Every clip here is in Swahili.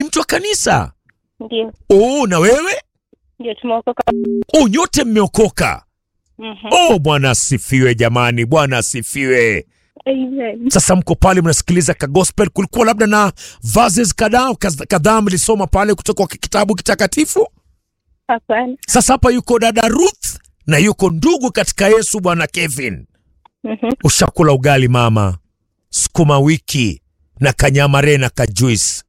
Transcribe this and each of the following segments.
mtu wa kanisa. Ndio, Oh, na wewe? ndio tumeokoka. Oh, nyote mmeokoka. Mhm. Oh, Bwana asifiwe jamani, Bwana asifiwe. Amen. Sasa mko pale mnasikiliza ka gospel, kulikuwa labda na verses kadhaa kaz- kadhaa mlisoma pale kutoka kwa kitabu kitakatifu. Hapana. Sasa hapa yuko dada Ruth na yuko ndugu katika Yesu bwana Kevin. Mhm. Ushakula ugali mama, sukuma wiki na kanyamare na kajuice.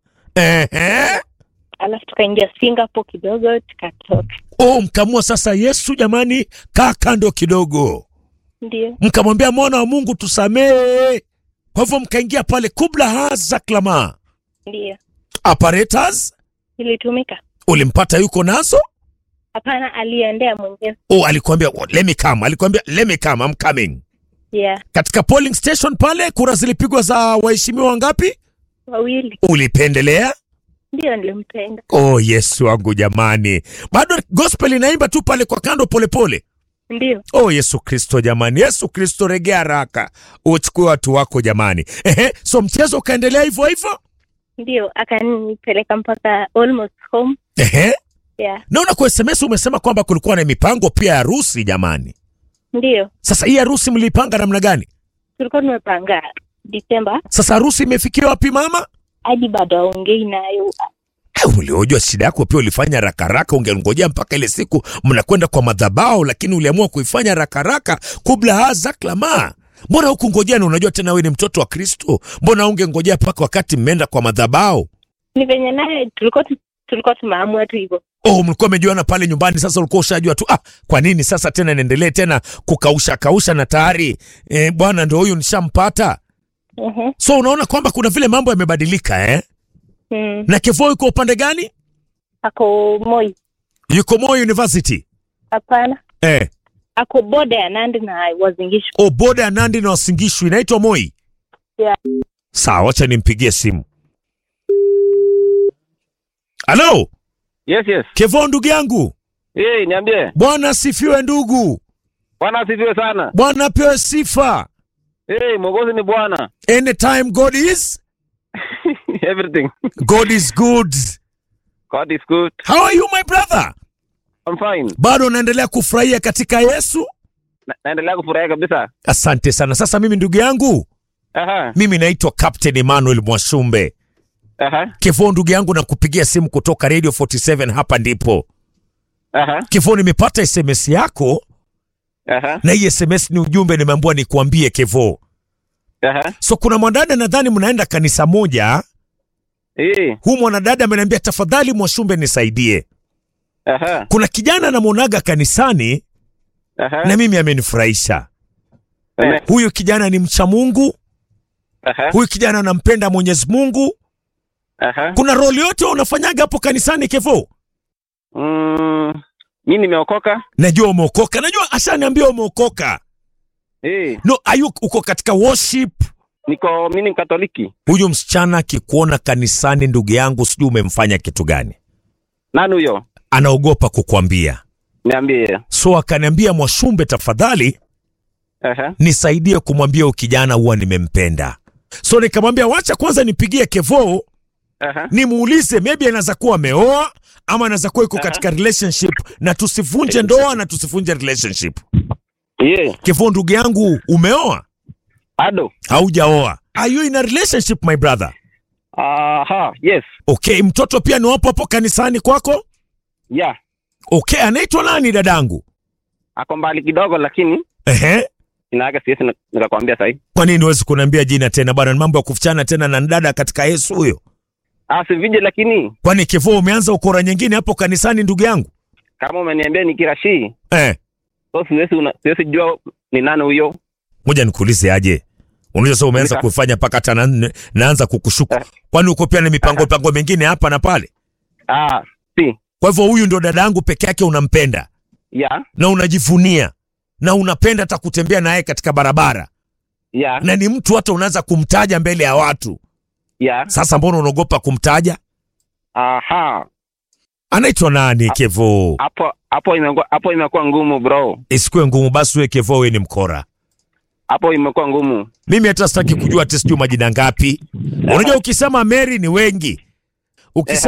Ehe. Alafu tukaingia Singapore kidogo tukatoka. Oh, mkamua sasa Yesu jamani, kaa kando kidogo. Ndio, Mkamwambia mwana wa Mungu tusamehe. Kwa hivyo mkaingia pale kubla haza klama. ndio Apparatus ilitumika. ulimpata yuko nazo? Hapana, aliendea mwenyewe. Oh, alikwambia oh, let me come. Alikwambia let me come, I'm coming. Yeah, Katika polling station pale kura zilipigwa za waheshimiwa wangapi? wawili. Ulipendelea? Ndio nilimpenda. Oh, Yesu wangu jamani, bado gospel inaimba tu pale kwa kando polepole pole. Ndio, Oh, Yesu Kristo jamani, Yesu Kristo, regea haraka uchukue watu wako jamani. Ehe, so mchezo ukaendelea hivyo hivyo. ndio akanipeleka mpaka almost home. Ehe, Yeah, naona kwa SMS umesema kwamba kulikuwa na mipango pia ya harusi jamani. ndio Sasa hii harusi mliipanga namna gani? tulikuwa tumepanga Disemba Sasa harusi imefikia wapi mama? hadi bado aongei nayo. Eh, Uliojua shida yako pia ulifanya rakaraka, ungengojea mpaka ile siku mnakwenda kwa madhabahu, lakini uliamua kuifanya rakaraka kubla haza klama. Mbona huku ngojea? Na unajua tena wewe ni mtoto wa Kristo, mbona ungengojea mpaka wakati mmeenda kwa madhabahu? Ni venye naye tulikuwa tu, tulikuwa tumeamua tu hivyo. Oh, mlikuwa mmejuana pale nyumbani, sasa ulikuwa ushajua tu. Ah, kwa nini sasa tena niendelee tena kukausha kausha na tayari eh, bwana ndio huyu nishampata. Mhm. So unaona kwamba kuna vile mambo yamebadilika eh? Mm. Na Kevo yuko upande gani? Ako Moi. Yuko Moi University Hapana. eh. Ako boda ya Nandi na Wazingishu. O, boda ya Nandi na Wasingishu inaitwa Moi. Yeah. Sawa, wacha nimpigie simu. Halo, Yes, yes. Kevo ndugu yangu. Hey, niambie. Bwana asifiwe ndugu. Bwana asifiwe sana. Bwana apewe sifa. Hey, Mwokozi ni Bwana. Anytime God is, Everything. God is good. God is good. How are you my brother? I'm fine. Bado unaendelea kufurahia katika Yesu? Na, naendelea kufurahia kabisa. Asante sana. Sasa mimi ndugu yangu, Aha. mimi naitwa Captain Emmanuel Mwashumbe. Aha. Kevo ndugu yangu, nakupigia simu kutoka Radio 47 hapa ndipo. Aha. Kevo, nimepata SMS yako Aha. na hii SMS ni ujumbe nimeambiwa nikuambie Kevo. Aha. So kuna mwanadada nadhani mnaenda kanisa moja. Hey. Huu mwanadada ameniambia tafadhali, Mwashumbe nisaidie. Aha. Kuna kijana namwonaga kanisani Aha. na mimi amenifurahisha. Amen. Huyu kijana ni mcha Mungu, Aha. huyu kijana anampenda Mwenyezi Mungu. Aha. Kuna roli yote unafanyaga hapo kanisani Kevo? Mm, mimi nimeokoka. Najua umeokoka, najua ashaniambia umeokoka. Hey. No, ayu uko katika worship. Niko mimi ni Mkatoliki. Huyu msichana akikuona kanisani, ndugu yangu, sijui umemfanya kitu gani, Nani huyo? anaogopa kukwambia. Niambie. So akaniambia, Mwashumbe, tafadhali Aha. nisaidie kumwambia huyu kijana huwa nimempenda. So nikamwambia wacha kwanza nipigie Kevo Aha. nimuulize, maybe anaweza kuwa ameoa ama anaweza kuwa iko katika relationship, na tusivunje ndoa na tusivunje relationship. Yeah. Kevo ndugu yangu, umeoa Ado. haujaoa? Are you in a relationship my brother? Aha. Yes. Okay, mtoto pia ni wapo hapo kanisani kwako? Yeah. Okay, anaitwa nani dadangu? Ako mbali kidogo lakini Ehe. jina yake siwezi nika- nikakwambia sahi. Kwa nini huwezi kuniambia jina tena bwana? Ni mambo ya kufichana tena na dada katika Yesu huyo. Ah, sivije lakini Kwani Kevo umeanza ukora nyingine hapo kanisani ndugu yangu? kama umeniambia ni Kirashi, Eh, so siwezi una- siwezi jua ni nani huyo. ngoja nikuulize aje. Unajua sasa umeanza Nika. kufanya mpaka hata na, naanza kukushuku. Eh. Kwani uko pia na mipango mipango mingine hapa na pale? Ah, si. Kwa hivyo huyu ndo dada yangu peke yake unampenda Yeah. na unajivunia na unapenda hata kutembea naye katika barabara Yeah. na ni mtu hata unaweza kumtaja mbele ya watu. Yeah. Sasa mbona unaogopa kumtaja? Aha. Anaitwa nani Kevo? Hapo hapo imekuwa hapo imekuwa ngumu bro. Isikuwe ngumu basi, wewe Kevo, wewe ni mkora. Hapo imekuwa ngumu. Mimi hata sitaki kujua ati sijui majina ngapi. Unajua ukisema Mary ni wengi, ukisema